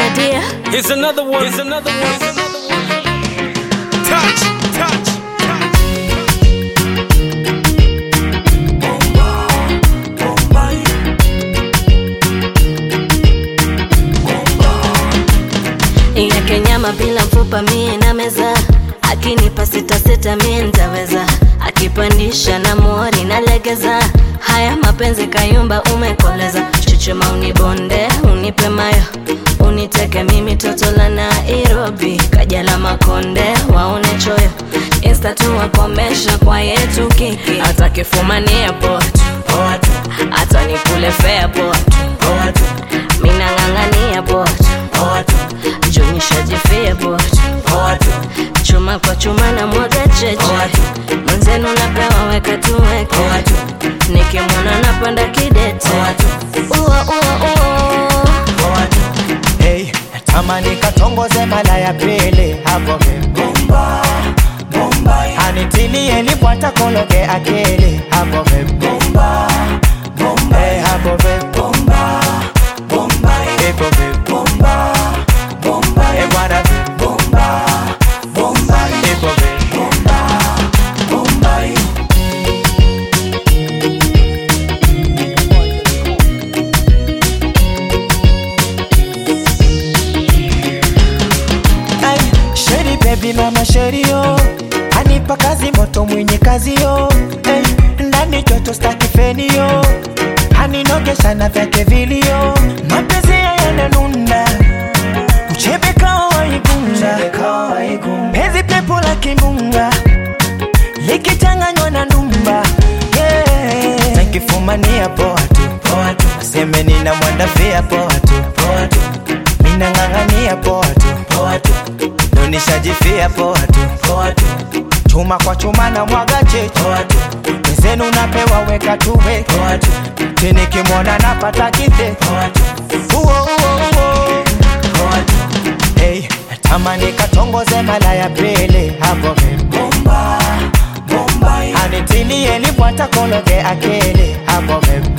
idea. Here's another one. Here's another one. Here's another one. Touch, touch, touch. yake nyama bila mfupa mie na meza akinipa sita sita mie ntaweza akipandisha na mori na legeza haya mapenzi kayumba umekoleza chuchuma unibonde unipe mayo uniteke mimi toto la nairobi kaja la makonde waone choyo insta tu wakomesha kwa yetu kiki atakifumania potu hata nikule fea potu minang'ang'ania potu junishajifia potu chuma kwa chuma na mwaga cheche mwenzenu napewa weka tuweke nikimwona napanda kidete ua ua ua hey, natamani katongoze mala ya pili hapo vibomba anitilie nipwata kologe akili hapo vibomba hey, hapo vibomba ipo vibomba hey, bwana vibomba ipo vibomba Ay, Sheri baby mama sheri yo anipa kazi moto mwenye kazi yo hey, ndani joto staki feni yo aninogesha na vyake vilio mapenzi yananuna uchebe kawa waigunga penzi pepo la kimbunga likichanganywa na ndumba yeah. nakifumania poa tu poa tu aseme nina mwandafia poa tu poa tu minang'ang'ania poa tu poa tu ndo nishajifia poa tu poa tu chuma kwa chuma na mwaga cheche poa tu wezenu napewa weka tuwe poa tu tini kimwona napata kite poa tu uo uo uo poa tu hey, natamani katongoze mala ya pili hapo vibomba anitilie nipwata kologe akili hapo vibomba